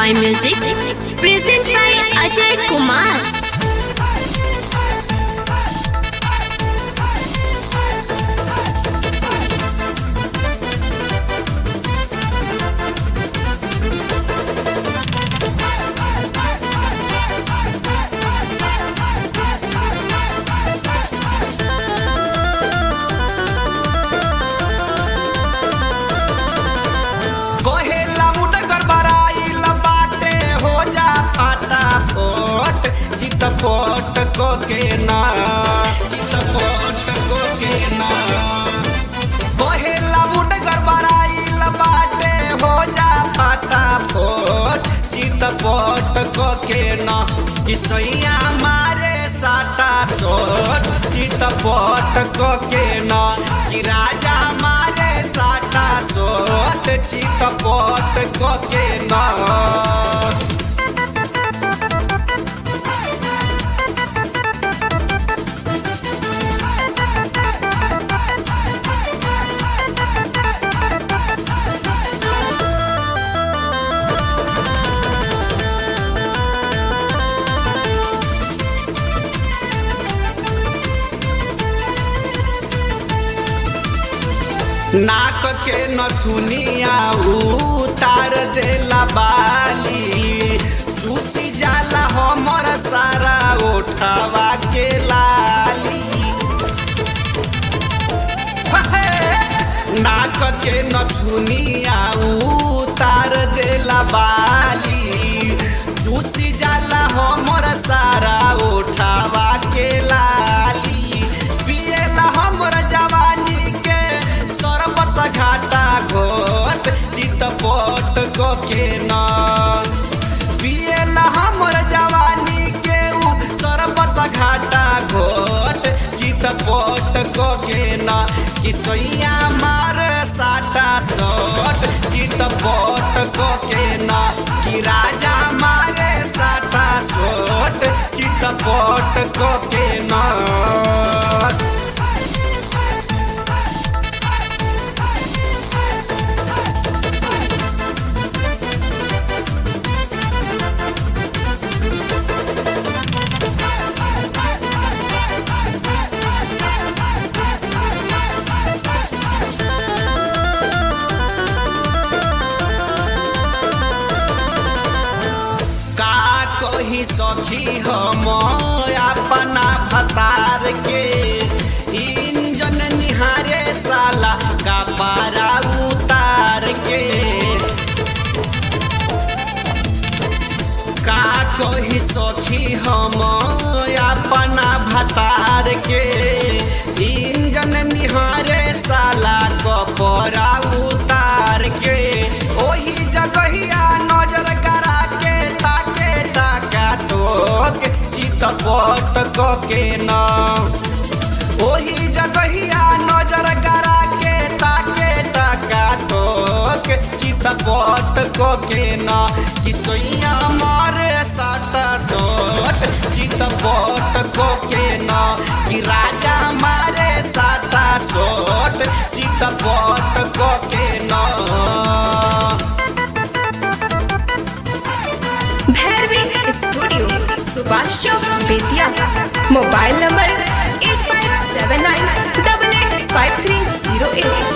by Music, present by Ajay Kumar. कहेला मुनकर बराइल बाटे हो जा फाटा फोट चित फोट को के ना चित फोट को के ना कहेला मुनकर बराइल बाटे हो जा फाटा फोट चित फोट को के ना किसैया मारे साटा सोट चित फोट को के ना कि राजा मारे साटा सोट चित फोट को के ना नाक के नथुनिया उतार देला बाली चूसी जाला हमर सारा ओठवा के लाली नाक के नथुनिया उतार देला बाली चूसी जाला हमर सारा ओठवा के लाली पिएला हमर जवानी के सरबत घाटा घोट चित पोट को के ना पिएला हमर जवानी के उ सरबत घाटा घोट चित पोट को के ना किसैया मार साटा सोट चित पोट को के ना कि राजा मारे साटा सोट चित पोट को के ना का कही सखी हम अपना भतार के इंजन निहारे साला का पारा उतार के का कही सखी हम अपना भतार के इंजन निहारे साला कपड़ा उतार के ओही जगहिया नजर करा के ताके टाका टोक चित पट को के ना ओही जगहिया नजर करा के ताके टाका टोक चित पट को के ना किसैया मारे साटा सोट चित पट को के ना कि राजा मारे साटा सोट चित पट को के ना Bhairavi studio Subhash Chowk Bettiah mobile number eight five seven nine double eight five three zero eight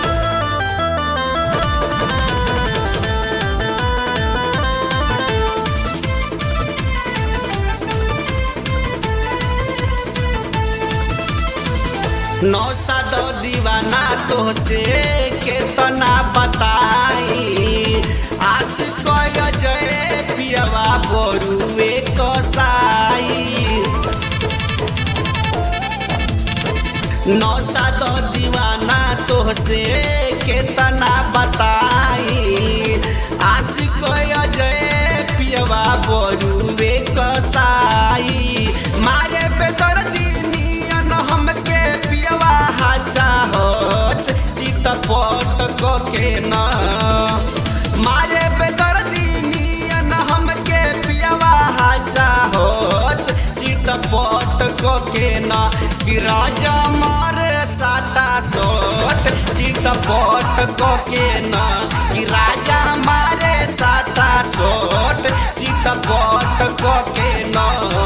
नौसा दो दीवाना तो से केतना बताई आज कय जय पियवा बरुए कसाई नौसा दो दीवाना तो से केतना बताई आज कय जय पियवा बरुए कसाई मारे बेदर दिनियन हमके पियवा हाचा होत चित पट को के ना मारे बेदर दिनियन हमके पियवा हाचा होत चित पट को के ना कि राजा मारे साटा सोट चित पट को के ना कि राजा मारे साटा सोट के न